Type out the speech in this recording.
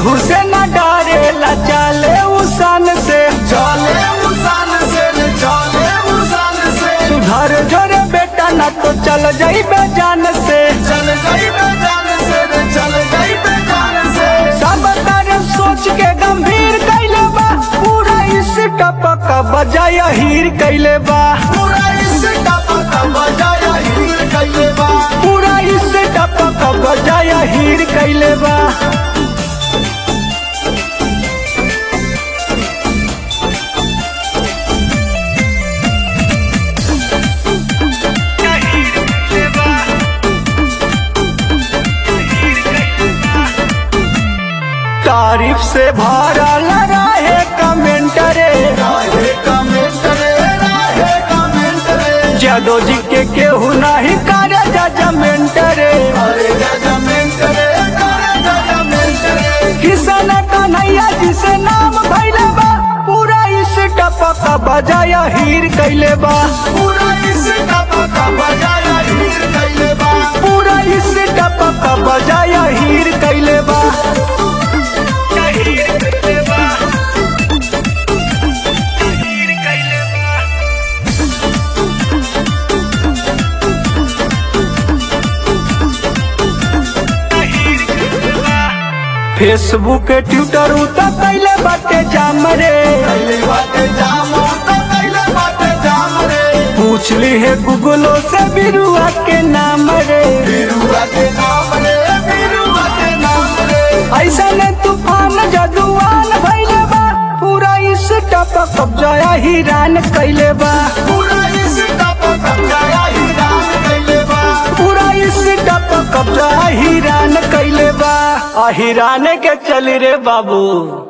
केहू से न डरेला चले उसान से चले मुसान से रे चले मुसान से सुधर जोरे बेटा न तो चल जाई जान से चल गई बेजान से रे चल गई बेजान से सब तारे सोच के गंभीर कैले बा पूरा इस टपक बजाय हीर कैले बा पूरा इस टपक बजाया हीर कैले बा पूरा इस टपक बजाय हीर कैले बा तारीफ से भरल रहे कमेंट रे राहे कमेंट रे राहे कमेंट रे जादो जी के केहू नहीं करे जजमेंट रे अरे जजमेंट रे करे जजमेंट रे किसान कन्हैया जी से नाम भैले बा पूरा इस टपक बजाय हीर कैले बा पूरा इस टपक बजाया हीर कैले बा पूरा इस टपक बजाय हीर कैले बा फेसबुक ट्विटर उतर कैले बाटे जाम रे कैले बाटे जाम तो कैले बाटे जाम रे पूछ ली है गूगलो से बिरुआ के नाम रे बिरुआ के नाम रे बिरुआ के नाम रे ऐसा ने तूफान जदुआन भैले बा पूरा इस टपक कब्जा हिरान कैले बा पूरा इस टपक बजाया हीरान कैले बा पूरा इस टपक कब्जा हिरान कैले बा आ हिरान के चल रे बाबू